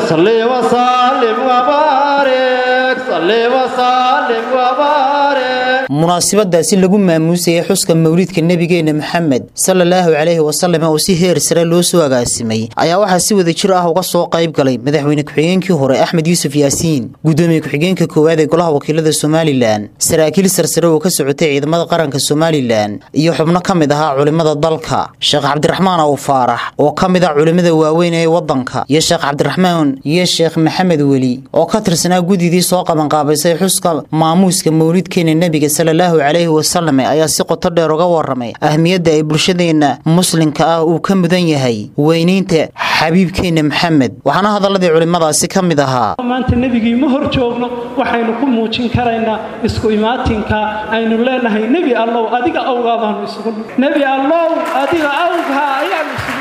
صلي وسلم وبارك صلي وسلم وبارك munaasabadaasi lagu maamuusayay xuska mawlidka nebigeena maxamed salaalaahu calayhi wasalam oo si heer sare loo soo agaasimay ayaa waxaa si wada jir ah uga soo qayb galay madaxweyne ku-xigeenkii hore axmed yuusuf yaasiin gudoomiye ku-xigeenka koowaad ee golaha wakiilada somalilan saraakiil sarsare oo ka socotay ciidamada qaranka somalilan iyo xubno ka mid ahaa culimmada dalka sheekh cabdiraxmaan aw faarax oo ka mid ah culimmada waaweyn ee waddanka iyo sheekh cabdiraxmaan iyo sheekh maxamed weli oo ka tirsanaa gudidii soo qabanqaabaysay xuska maamuuska mawlidkeena nebiga salaalaahu calayhi wasalam ayaa si qoto dheer uga waramay ahmiyadda ay bulshadeenna muslimka ah uu ka mudan yahay weynaynta xabiibkeenna maxamed waxaana hadalladii culimmadaasi ka mid ahaa maanta nebigii ma hor joogno waxaynu ku muujin karaynaa isku imaatinka aynu leenahay nebi allow adiga awgaa baanu isugu nebi allow adiga awgaa ayaanu isugu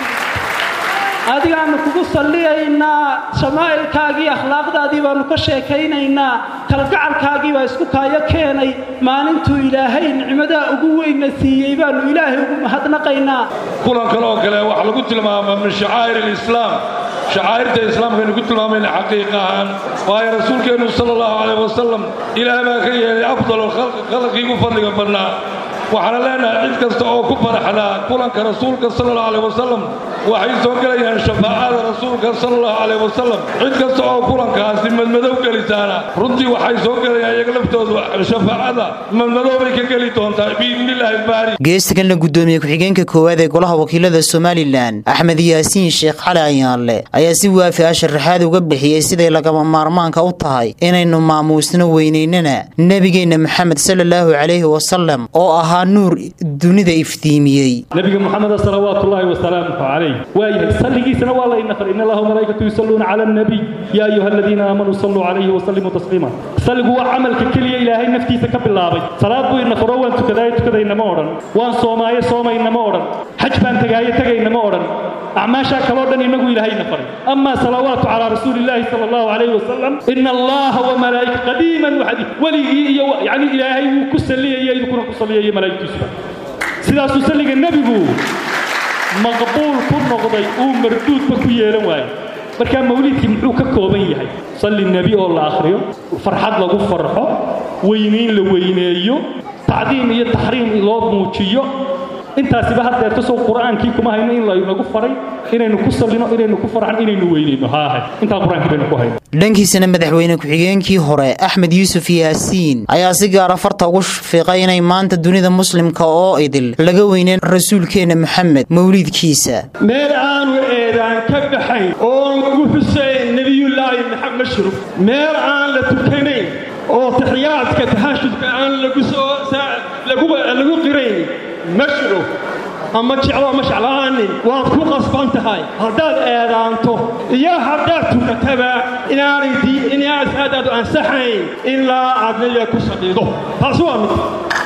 adigaanu kugu salliyaynaa shamaa'ilkaagii akhlaaqdaadii baanu ka sheekaynaynaa kalgacalkaagii baa isku kaayo keenay maalintuu ilaahay nicmadaha ugu weynna siiyey baanu ilaahay ugu mahadnaqaynaa kulan kale oo kale waxaa lagu tilmaamaa min shacaa'ir alislaam shacaa'irta islaamkaynu ku tilmaamayna xaqiiqa ahaan waayo rasuulkeennu sala allahu calayh wasalam ilaah baa ka yeelay afdalu khalqii ugu fadliga badnaa waxaana leenahay cid kasta oo ku faraxdaa kulanka rasuulka sala allahu calayh wasalam waxay soo gelayaan shafaacada rasuulka sala allahu calayh wasalam cid kasta oo kulankaasi madmadow gelisaana runtii waxay soo gelayaan iyaga laftoodu shafaacada madmadow bay ka geli doontaa biidnillaahi baari geestigana gudoomiye ku-xigeenka koowaad ee golaha wakiilada somalilan axmed yaasiin sheekh cali ayaanle ayaa si waafi ah sharaxaad uga bixiyey siday lagama maarmaanka u tahay inaynu maamuusno weynaynana nebigeenna maxamed salaalaahu calayhi wasalam oo ahaa nuur dunida iftiimiyey nabiga muxamed salawaatullaahi wasalaamuhu calayh waayahay salligiisana waa la inafar in allaha malaa'ikatu yusalluuna cala annabiy yaa ayuha aladiina aamanuu salluu calayhi wasallimuu tasliima salligu waa camalka keliya ilaahay naftiisa ka bilaabay salaad buu inafaro waan tukadaayo tukadayna ma odhan waan soomaayo soomayna ma odhan xaj baan tegaayo tegayna ma odhan acmaashaa kaloo dhan inagu ilaahay nafaray amaa salawaatu calaa rasuulillaahi sala allahu calayhi wasalam ina allaha wa malaa'ika qadiiman waxadi weligii iyo yacni ilaahay wuu ku salliyaya idinkuna ku salliyaya malaa'igtiisuba sidaasuu salliga nebigu maqbuul ku noqday uu marduudba ku yeelan waayo markaa mawliidkii muxuu ka kooban yahay salli nebi oo la akhriyo farxad lagu farxo weynayn la weyneeyo tacdiim iyo taxriim loo muujiyo intaasiba haddeerta sow qur'aankii kuma hayno in laynagu faray inaynu ku sallino inaynu ku farxan inaynu weynayno haahe intaa qur-aankii baynu ku hayno dhankiisana madaxweyne ku-xigeenkii hore axmed yuusuf yaasiin ayaa si gaara farta ugu fiiqay inay maanta dunida muslimka oo idil laga weyneyn rasuulkeenna maxamed mawliidkiisa meel aanu eedaan ka baxayn oon lagu xusayn nebiyullaahi maxamed mashruf meel aan la tukanayn oo taxiyaadka tahashudka aan lagu qirayn mashruf ama jeclo ma jeclaanin waad ku qasban tahay haddaad eedaanto iyo haddaad tukataba inaanay saadaadu ansaxayn ilaa aad nebiga ku sadhido taasi waa mid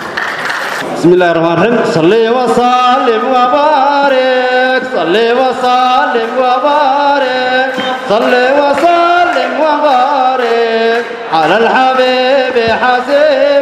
بسم الله الرحمن الرحيم صلي وسلم وبارك صلي وسلم وبارك صلي وسلم وبارك على الحبيب حسين